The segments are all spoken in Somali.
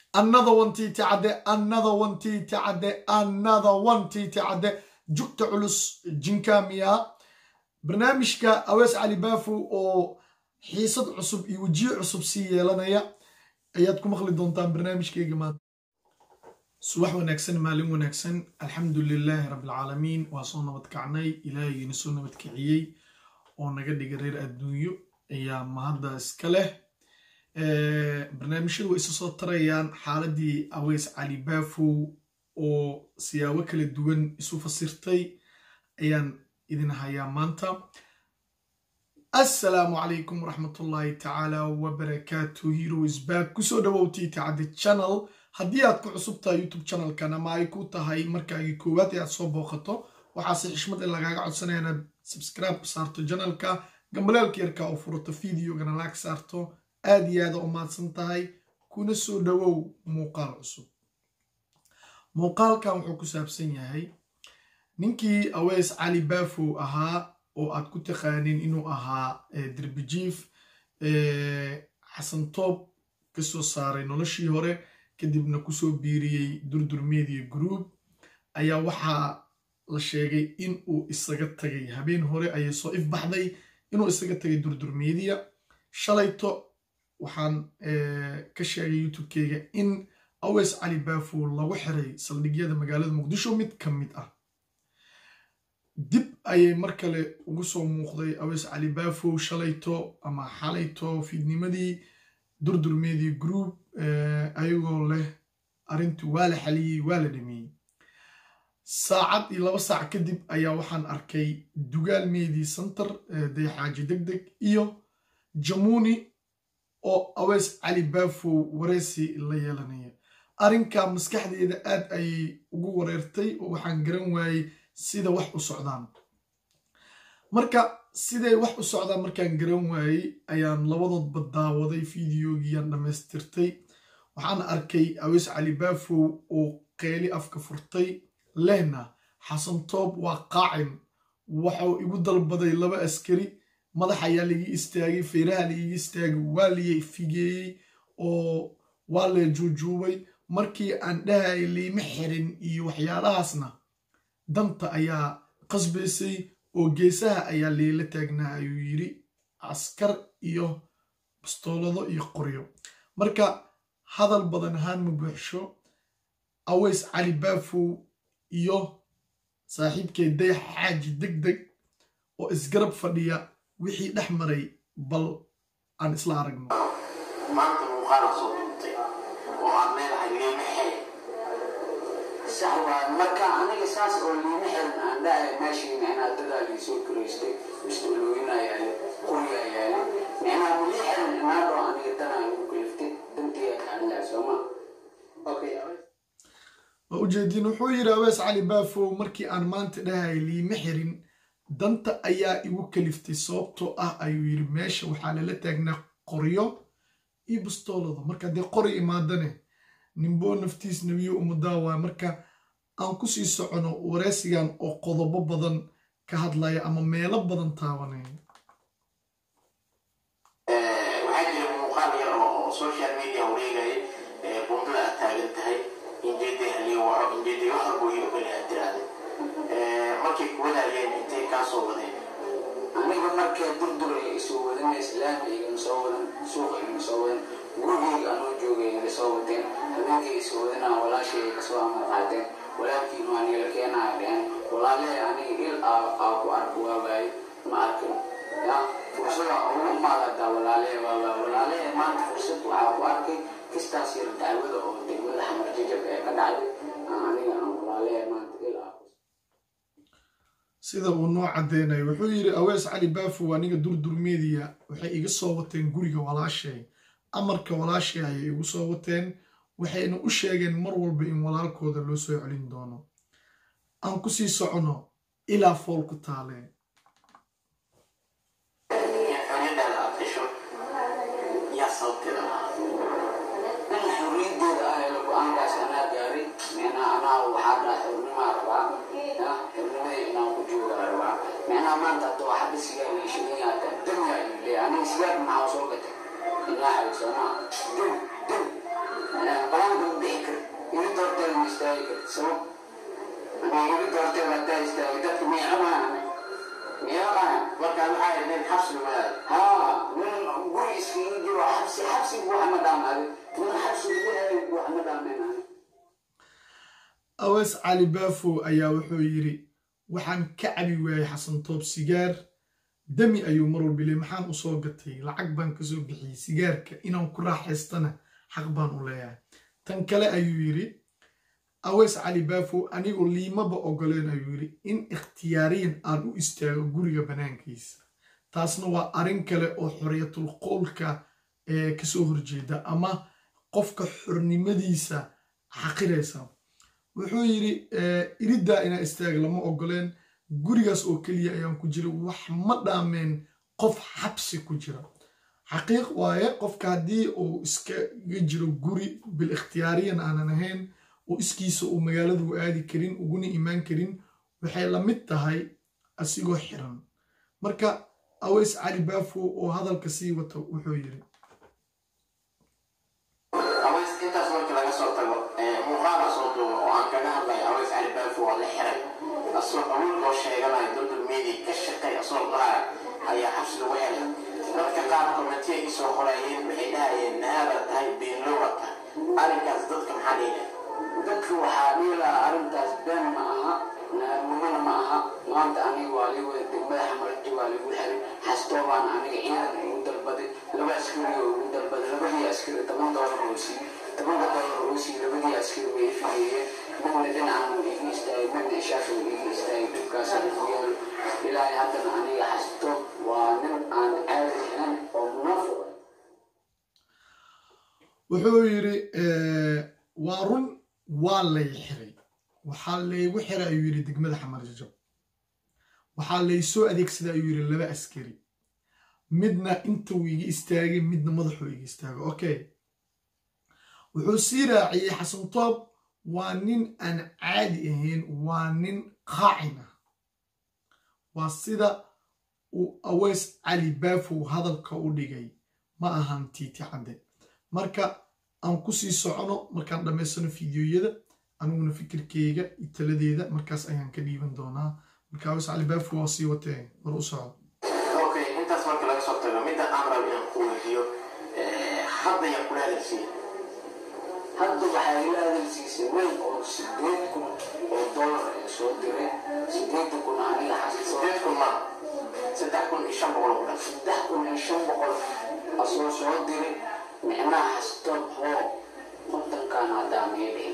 another one tt cadde another one tt cadde another one tt cadde jugta culus jinkamiya barnaamijka awees cali baafu oo xiisad cusub iyo wejiye cusub sii yeelanaya ayaad ku maqli doontaan barnaamijkeyga maanta subax wanaagsan maalin wanaagsan alxamdu lilaahi rabbilcaalamiin waa soo nabad kacnay ilaahigiina soo nabad kiciyey oo naga dhiga reer adduunyo ayaa mahadda iska leh barnaamijyadu way isu soo tarayaan xaaladii aweys cali baafow oo siyaabo kala duwan isu fasirtay ayaan idin hayaa maanta assalaamu calaykum waraxmatullaahi tacaala wabarakaatu heroes back kusoo dhawowtii tacaddi channel haddii aad ku cusub tahay youtube channelkan ama ay ku tahay markaagii koowaad ee aad soo booqato waxaase xishmad in lagaaga codsanaya inaad subscribe saarto janalka gambaleelka yarka oo furato videogana laag saarto aad iyo aada u mahadsan tahay kuna soo dhowow muuqaal cusub muuqaalkan wuxuu ku saabsan yahay ninkii aweys cali baafow ahaa oo aad ku taqaanin inuu ahaa derbijiif xasan toob kasoo saaray noloshii hore kadibna kusoo biiriyey durdur media group ayaa waxaa la sheegay in uu isaga tagay habeen hore ayay soo ifbaxday inuu isaga tagay durdur media shalayto waxaan ka sheegay youtube-keyga in aweys cali baafow lagu xiray saldhigyada magaalada muqdisho mid ka mid ah dib ayay mar kale ugu soo muuqday aweys cali baafow shalayto ama xalayto fiidnimadii durdur media group ayagoo leh arrintu waa la xaliyey waa la dhameeyey saacad iyo laba saac kadib ayaa waxaan arkay dugaal media center dayxaaji deg deg iyo jamuuni oo aweys cali baafow wareysi la yeelanaya arrinka maskaxdeeda aad ayay ugu wareertay oo waxaan garan waayey sida wax u socdaan marka siday wax u socdaan markaan garan waayey ayaan labadoodba daawaday fideogiiyaan dhammaystirtay waxaan arkay aweys cali baafow oo qeyli afka furtay lehna xasan toob waa qaacin waxau igu dalbaday laba askari madax ayaa laigi istaagay feeraha laiga istaagay waa la figeeyey oo waa la juujuubay markii aan dhahayay liima xirin iyo waxyaalahaasna danta ayaa qasbaysay oo geesaha ayaa liila taagnaa ayuu yidhi askar iyo bastoolado iyo qoryo marka hadal badan ahaan ma buuxsho aweys cali baafow iyo saaxiibkee dayax xaaji deg deg oo isgarab fadhiya wixii dhex maray bal aan isla aragno maanta muuqaala soo duubtay oo aan leedahay liima xirin sax waa marka aniga saas oo liima xirin aan dhahay meeshii micnaa dadaa liisoo kuraystay mustaqlooyin ayaale quri ayaale micnaa lii xirin inaadoo aniga danaa igu kaliftay dantii kaanilaa sooma okay waa ujeediin wuxuu yidhi aweys cali baafow markii aan maanta dhahay liima xirin danta ayaa igu kaliftay sababtoo ah ayuu yidhi meesha waxaa lala taagnaa qoryo iyo bastoolada marka haddee qori imaadane nimboo naftiis nebiyo umudaa waay marka aan kusii socono wareysigan oo qodobo badan ka hadlaya ama meelo badan taabanaya waxaa jira muuqaal yar oo social media wareegaya bundada aad taagan tahay injeeday haliyo waco injeeday wax walbo iyo kale aad tiraahday markay kuwadaayeen intay kaa soo wadeen aniga markay durdur ay isoo wadan islaamka igama soo wadan suuqa igama soo wadan gurigeyga anoo joogay iga soo wateen habeenkay isoo wadanaa walaashay ay kasoo amar qaateen walaalkiinu aniga la keenaya dhehen walaalee aniga il aa ku arko waawaay ma arkin ya fursada ugu maadadaa walaalee waawaa walaalee maanta fursad waxaa ku arkay kistaas yar dacwada oo degmada xamar jajab ee ka dhacday aniga aan walaalee maanta il aa sida uu noo caddeynayo wuxuu yidhi aweys cali baafow aniga durdur media waxay iga soo wateen guriga walaashay amarka walaashay ayay igu soo wateen waxayna u sheegeen mar walba in walaalkooda loo soo celin doono aan ku sii socono ilaa fool ku taaleen xoriyadaada aad hesho yaa sababteeda lahaa in xorriyadeeda ah ee go-aankaas anaa gaaray micnaa anaa waxaa dhaa xornimaa rabaa ya xornimadii inaan ku jooga rabaa micnaa maanta hadda waxa dhisigaa leeshigayaata damiga ayuu leeyahay aniga sigaar maxaa soo gatay ilaa xaysana dam dam balaanka sabab aniga iga doortay hadaa istaagay dadka miicamaana miicaqaan markaa waxaa ahayd nin xabsi lumaaday haa nin guri iskaga jiro xabsi xabsigu wax ma dhaamaaday nin xabsi lagu helay wax ma dhaameen ani awees cali baafo ayaa wuxuu yidhi waxaan ka cabi waayey xasan toob sigaar dami ayuu mar walba leey maxaan u soo gatay lacag baan ka soo bixiyey sigaarka inaan ku raaxaystana xaq baan u leeyahay tan kale ayuu yidhi awees cali baafo anigoo liimaba ogoleen ayuu yidhi in ikhtiyaariyan aan u istaago guriga bannaankiisa taasna waa arrin kale oo xorriyatul qowlka ee kasoo horjeeda ama qofka xornimadiisa xaqiraysa wuxuu yidhi iriddaa inaa istaag lama ogoleen gurigaas oo keliya ayaan ku jira wax ma dhaameen qof xabsi ku jira xaqiiq waaye qofka haddii uu iskaga jiro guri bil ikhtiyaariyan aanan ahayn oo iskiisa uu magaaladu aadi karin uguna imaan karin waxay la mid tahay asigoo xiran marka aweys cali baafo oo hadalka sii wata wuxuu yidhi aweys intaas markii laga soo tago muuqaala soo duuba oo aan kaga hadlay aweys cali baafo waa la xiray asoo awood loo sheeganayo dodol media ka shaqay asoo dhaaya ayaa xabsi lagu helay dadka qaar komitiya isoo qorayeen waxay dhahayeen nahaaba tahay beenlowa tahay arrinkaas dadka maxaa dhiilay dadka waxaa dhiilaa arrintaas been ma aha naamumana ma aha maanta aniga waa ligu madaxa marji waa ligu xiray xastoobaan aniga ciidan igu dalbaday laba askari oo igu dalbaday labadii askari toban doolar oo siiyey tobanka doolar oo siiyey labadii askari way figeeyeen midna dhinacan uu iga istaagay midna ishaasha uu iga istaagay dhibkaas ku yaalo ilaahay haddana aniga xastoob waa nin aan caadi ahayn oo munaafiq wuxuu yidhi waa run waa lay xiray waxaa laygu xiray ayuu yidhi degmada xamarjajo waxaa laysoo adeegsaday ayuu yidhi laba askari midna intuu iga istaagay midna madaxuu iga istaagay okay wuxuu sii raaciyey xasan toob waa nin aan caadi ahayn waa nin qaacin ah waa sida uu aweys cali baafow hadalka u dhigay ma ahan tiiti cadde marka aan ku sii socono markaan dhammaysano fideoyada aniguna fikirkeyga iyo taladeeda markaas ayaan ka dhiiban doonaa marka aweys cali baafow waa sii watee mar u soco okay intaas marka laga soo tago midda aan rabo inaan ku weydiiyo hadda yaa kula hadalsiiya hadda waxaa ila hadalsiisay weyn oo sideed kun oo dollar ee soo diray sideeda kun aniga xasoo sideed kun ma saddex kun iyo shan boqol ku dhan saddex kun iyo shan boqol asoo soo diray micnaha xastoob hoo kontankan haddaa mii dhihin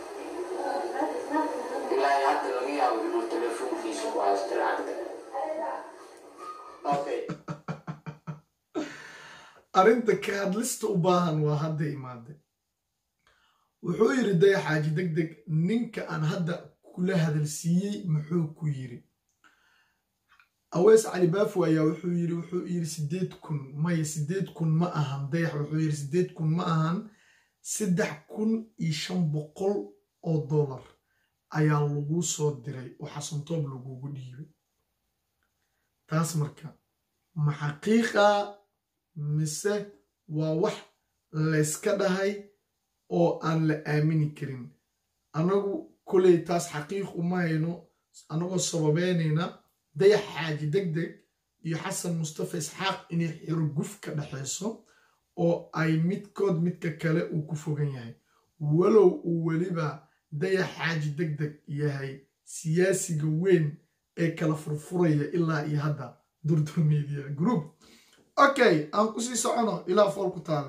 ilaahay hadda laga yaabo inuu telefoonkiisa ku haysta lacagta okay arrinta ka hadlista u baahan waa hadda imaade wuxuu yidhi dayaxaaji deg deg ninka aan hadda kula hadalsiiyey muxuu ku yidhi aweys cali baafo ayaa wuxuu yidhi wuxuu yidhi sideed kun maya sideed kun ma ahan dayax wuxuu yidhi sideed kun ma ahan saddex kun iyo shan boqol oo dollar ayaa lagu soo diray oo xasantoob lagugu dhiibay taas marka ma xaqiiqa mise waa wax layska dhahay oo aan la aamini karin annagu koley taas xaqiiq uma hayno annagoo sababeynayna dayax xaaji deg deg iyo xasan mustafa isxaaq inay xiroguf ka dhexayso oo ay midkood midka kale uu ku fogan yahay walow uu weliba dayax xaaji deg deg yahay siyaasiga weyn ee kala furfuraya ilaa iyo hadda durdur media group okay aan kusii socono ilaa fool ku taala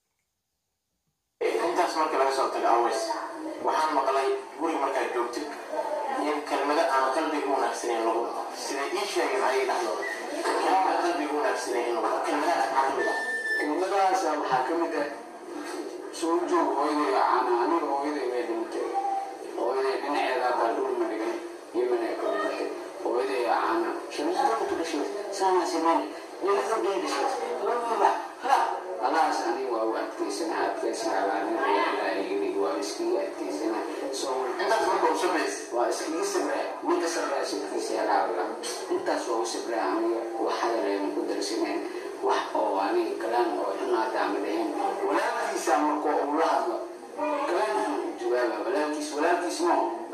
intaas marka laga soo tago aweys waxaan maqlay guri markaad joogtid in kelmado aan qalbiga wanaagsaneyn lagu dhaho siday ii sheegeen ayay dhahdooda kelmada qalbiga wanaagsaneyn in lagu dhaho kelmadahaas maxaa kamid ah kelmadahaas waxaa ka mid ah soo joog hooyaday caana aniga hooyaday way dhintay hooyaday dhinaceeda baa dhul ma dhigan yimana ka dhimatay hooyaday caana shamsdaba ku dhashay saana siman ilaa bay dhashay laba ha alaas aniga waa u adkaysana adkaysana aniga ilaahay yiri waa iskiga adkaysana soo intaas marka u sabays waa iskaga sabra ninka sabra sidkiisa yaraabla intaas waa u sabra aniga wax hadaleena ku darsaneen wax oo aniga kalaan oo xunaata ama dheheen walaalkiisa markoo uu la hadlo kalaan jawaaba walaalkiis walaalkiis moo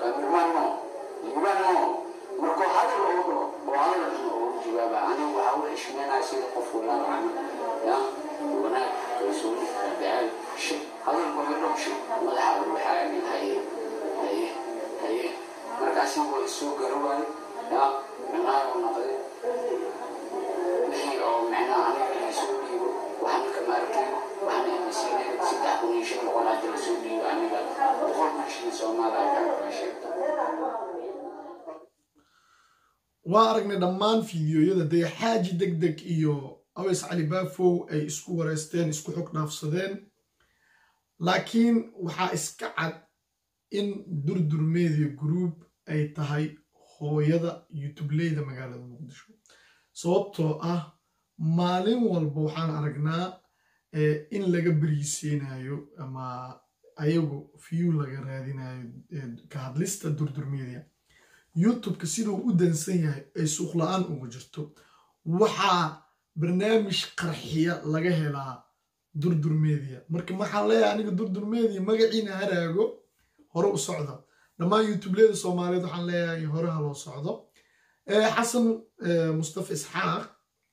hadlaya sida qof walaal camal ya wanaag kalsooni dacaal shi hadalba midhow shi madaxa ruuxa amin haye haye haye markaasi waa isoo garawaayo ya micnaha u noqday wixii oo micnaha aniga laisoo dhiibo waxna kama arkin waxna imasiinay saddex kun iyo shan boqol hadda lasoo dhiibo aniga boqol kun shilin soomaali ayaa kama sheegta waa aragnay dhammaan fiidiyoyada dee xaaji deg deg iyo aweys cali baafow ay isku wareysteen isku xog dhaafsadeen laakiin waxaa iska cad in durdur media group ay tahay hooyada youtubeleyda magaalada muqdisho sababtoo ah maalin walba waxaan aragnaa in laga beriiseynayo ama ayagu view laga raadinayo ka hadlista durdur media youtubeka siduu u dansan yahay ay suuq la-aan ugu jirto waxaa barnaamij qarxiya laga helaa durdur media marka maxaan leeyahay aniga durdur media magaciina haraago hore u socda dhammaan youtubeleda soomaaliyeed waxaan leeyahay hore ha loo socdo xasan mustafa isxaaq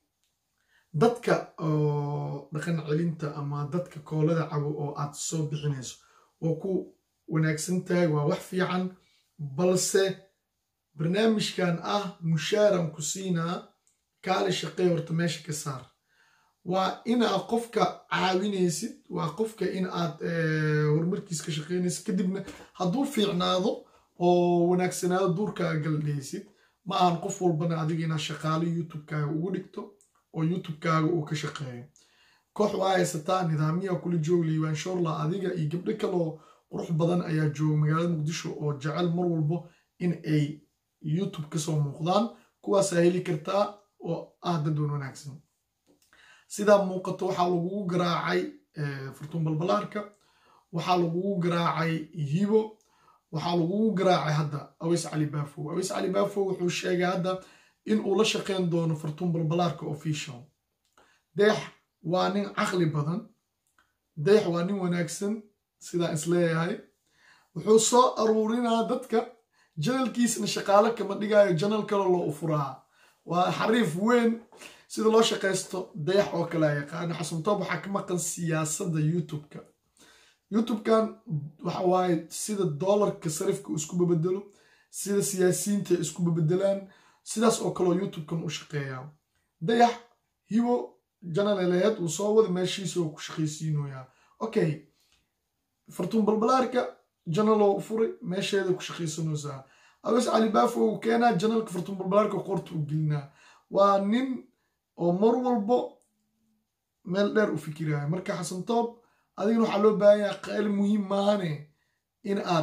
dadka oo dhaqan celinta ama dadka koolada cabo oo aad soo bixinayso waa ku wanaagsan tahay waa wax fiican balse barnaamijkan ah mushaaran ku siinaa kaali shaqey horta meesha ka saar waa inaad qofka caawinaysid waa qofka in aad horumarkiis ka shaqeynaysid kadibna hadduu fiicnaado oo wanaagsanaado duurkaa galdhaysid ma ahan qof walbana adiga inaad shaqaalo youtubekaaga ugu dhigto oo youtubekaaga uu ka shaqeeyo koox waa haysataa nidaamyaha kula joog liibaanshoorla adiga iyo gabdho kaloo qurux badan ayaa jooga magaalada muqdisho oo jecel mar walbo in ay youtube kasoo muuqdaan kuwaasaa heli kartaa oo ah dadwan wanaagsan sidaa muuqato waxaa lagugu garaacay furtuun balbalaarka waxaa lagugu garaacay hibo waxaa lagugu garaacay hadda aweys cali baafow aweys cali baafow wuxuu sheegay hadda in uu la shaqeyn doono furtuun balbalaarka official deex waa nin caqli badan deex waa nin wanaagsan sidaan isleeyahay wuxuu soo aruurinaa dadka janalkiisna shaqaalo kama dhigaayo janal kale loo ufuraa waa xariif weyn sida loo shaqaysto dayax oo kale a yaqaano xasantoob waxaa ka maqan siyaasadda youtubeka youtubekan waxa waaye sida doolarka sarifka isku babedelo sida siyaasiyiinta isku babedelaan sidaas oo kaleo youtubekan u shaqeeyaa dayax hibo janaleleed uu soo wada meeshiisa oo ku shaqaysiinoyaa okay fartuun balbalaarka janaloo u furay meesheeda ku shaqaysanaysaa aweys cali baafo uu keenaa janalka fartuun balbalaarka qorta u gelinaa waa nin oo mar walbo meel dheer u fikiraya marka xasantoob adigana waxaa loo baahan yaha qayl muhiim maahane in aad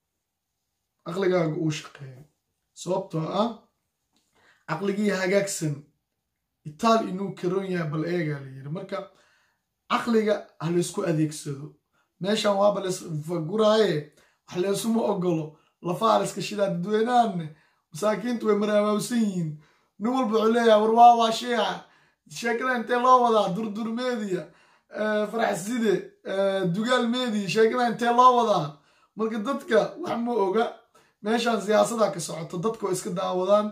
caqligaaga uu shaqeeyo sababtoo ah caqligii hagaagsan itaal inuu karoon yahay bal eegaa la yiri marka caqliga ha laysku adeegsado meeshan waaba laysfaguraaye wax laysuma ogolo lafaha layska shidaa dadweynahanne masaakiintu way maraamaawsan yihiin nin walba wuxuu leeyahay war waa waa sheeca sheekada intee loo wadaa durdur media faraxside dugaal media sheekada intee loo wadaa marka dadka wax ma oga meeshan siyaasada ka socoto dadka oo iska daawadaan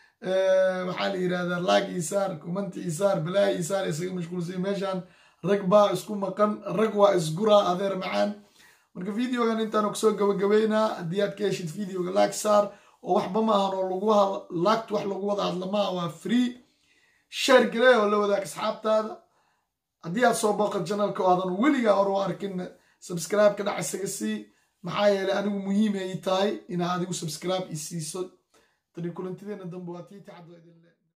waxaa la yidhahdaa laag isaar kumanti isaar balaahi isaar isaga mashquulsay meeshan rag baa isku maqan rag waa isguraa adeer macaan marka videogan intaan kusoo gabagabeynaa haddii aad ka heshid videoga laag saar oo waxba maahan oo lagu laagta wax lagu wada hadla maaha waa free share garee oo la wadaag asxaabtaada haddii aad soo booqad janalka oo aadan weligaa hor u arkin subscribe ka dhac isaga sii maxaa yeelay anigu muhiim ay tahay inaa adigu subscribe i siiso tani kulantideena dambe waa tii tacaddo idin le